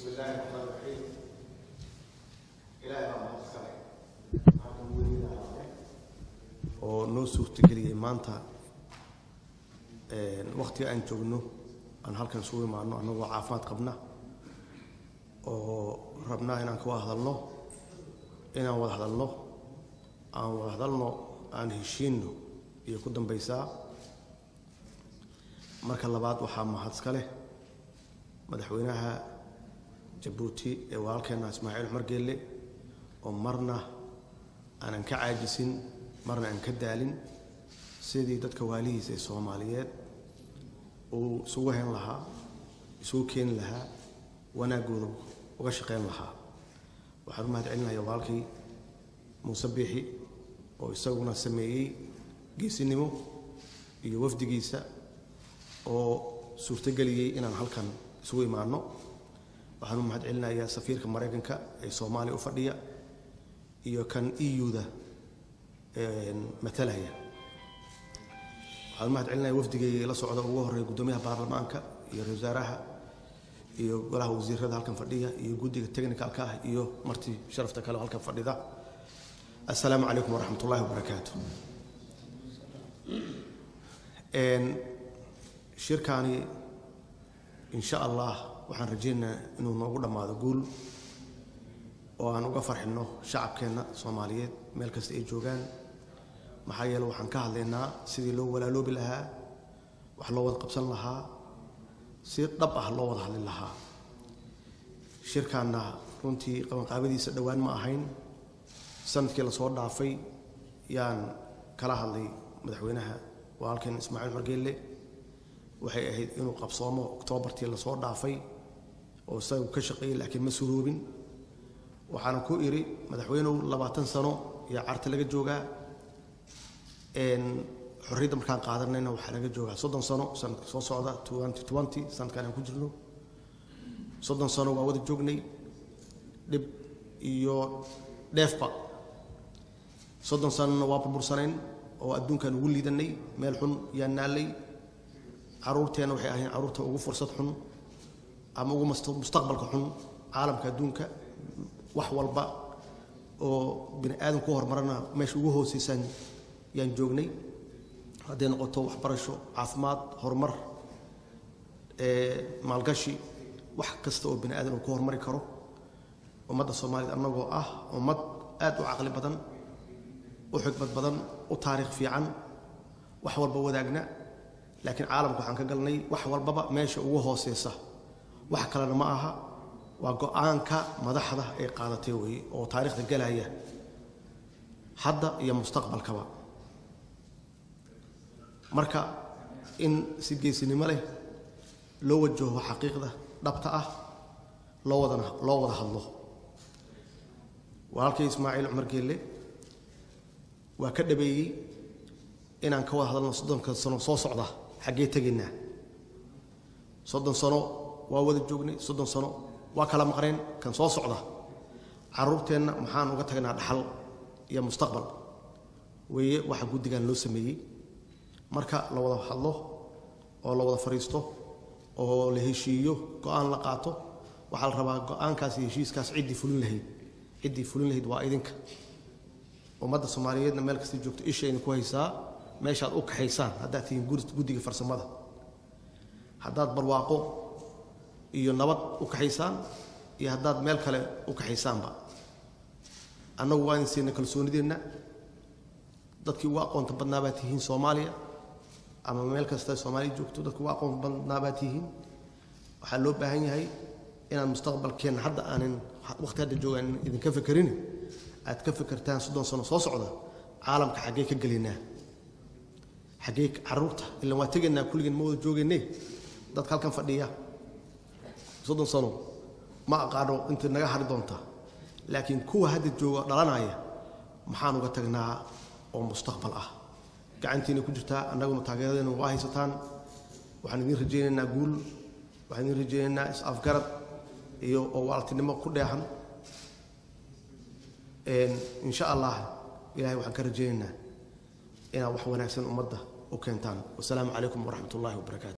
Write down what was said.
بسم الله الرحمن الرحيم ilaahay baa mahad iskale halkan weliina ahaade oo noo suurtageliyey maanta waktiga aan joogno aan halkan isugu imaano annagoo caafimaad qabna oo rabnaa inaan ka wada hadalno inaan wada hadalno aan wada hadalno aan heshiinno iyo ku dambaysaa marka labaad waxaa mahad iska leh madaxweynaha jabuuti ee walaalkeenna ismaaciil cumar geelle oo marna aanan ka caajisin marna aan ka daalin sidii dadka waalihiisa ee soomaaliyeed uu isugu hayn lahaa isugu keeni lahaa wanaaggooda uga shaqayn lahaa waxaan u mahad celinaya walaalkii muuse biixi oo isaguna sameeyey geesinimo iyo wafdigiisa oo suurtogeliyey inaan halkan isugu imaanno waxaan u mahad celinayaa safiirka maraykanka ee soomaaliya u fadhiya iyo kan euda matalaya waxaan u mahad celinaya wafdigay la socda ugu horreeya guddoomiyaha baarlamaanka iyo ra wasaaraha iyo golaha wasiirada halkan fadhiya iyo guddiga technicalka ah iyo marti sharafta kale oo halkan fadhida assalaamu calaykum waraxmat ullahi wabarakaatu shirkaani insha allah waxaan rajaynaynaa inuu noogu dhammaado guul oo aan uga farxinno shacabkeenna soomaaliyeed meel kasta ay joogaan maxaa yeele waxaan ka hadlaynaa sidii loo walaaloobi lahaa wax loo wada qabsan lahaa si dhab ah loo wada hadli lahaa shirkaanna runtii qabanqaabadiisa dhowaan ma ahayn sanadkii lasoo dhaafay yaan kala hadlay madaxweynaha walaalkeen ismaaciil margeelle waxay ahayd inuu qabsoomo oktoobartii lasoo dhaafay oo isagu ka shaqeeyey laakiin ma suroobin waxaana ku idhi madaxweynuhu labaatan sano iyo carta laga joogaa xorriyadda markaan qaadanayna waxaa laga joogaa soddon sano sanadka soo socda twenty twenty sanadkaan aan ku jirno soddon sano waa wada joognay dhib iyo dheefba soddon sanona waa burbursanayn oo adduunkaan ugu liidanay meel xun yaan naallay caruurteenna waxay ahayn carruurta ugu fursad xun ama ugu mustaqbalka xun caalamka adduunka wax walba oo bini aadam ku horumarana meesha ugu hooseysaan yaan joognay hadday noqoto waxbarasho caafimaad horumar maalgashi wax kasta oo bini aadam uu ku horumari karo ummadda soomaaliyed annagoo ah ummad aad u caqli badan u xigmad badan u taariikh fiican wax walba wadaagna laakiin caalamka waxaan ka galnay wax walbaba meesha ugu hooseysa wax kalena ma aha waa go-aanka madaxda ay qaadatay weeye oo taariikhda galaya hadda iyo mustaqbalkaba marka in si geesinimo leh loo wajaho xaqiiqda dhabta ah loo wadana loo wada hadlo walaalkay ismaaciil cumar geelle waa ka dhabeeyey inaan ka wada hadalno soddonka sano soo socda xaggee tegaynaa soddon sano waa wada joognay soddon sano waa kala maqneen kan soo socda carruurteenna maxaan uga tagnaa dhaxal iyo mustaqbal weeye waxa guddigan loo sameeyey marka la wada hadlo oo la wada fadhiisto oo la heshiiyo go-aan la qaato waxaa la rabaa go-aankaas iyo heshiiskaas ciddii fulin lahayd ciddii fulin lahayd waa idinka ummadda soomaaliyeedna meel kasta joogto ishayna ku haysaa meeshaad u kaxaysaan haddaad tihiin guddiga farsamada haddaad barwaaqo iyo nabad u kaxaysaan iyo haddaad meel kale u kaxaysaanba annagu waa idin siina kalsoonideenna dadkii ugu aqoonta badnaa baad tihiin soomaaliya ama meel kasta soomaaliya joogto dadkii ugu aqoonta badnaa baad tihiin waxaa loo baahan yahay inaan mustaqbalkeenna hadda aanan waqti hadda joogaan idinka fekerin aad ka fekertaan soddon sano soo socda caalamka xaggee ka gelaynaa xaggee carruurta ilaan waa tegaynaa kulligeen ma wada joogayne dadka halkan fadhiya soddon sano ma aqaano inta naga hari doonta laakiin kuwa hadda jooga dhalanaya maxaan uga tagnaa oo mustaqbal ah gacantiina ku jirtaa annaguna taageeradeena waa haysataan waxaan idiin rajaynaynaa guul waxaan idiin rajaynaynaa is-afgarad iyo oo waaltinimo ku dheehan insha allah ilahay waxaan ka rajaynaynaa inaad wax wanaagsan ummadda u keentaan wasalaamu calaykum waraxmat ullahi wabarakaatu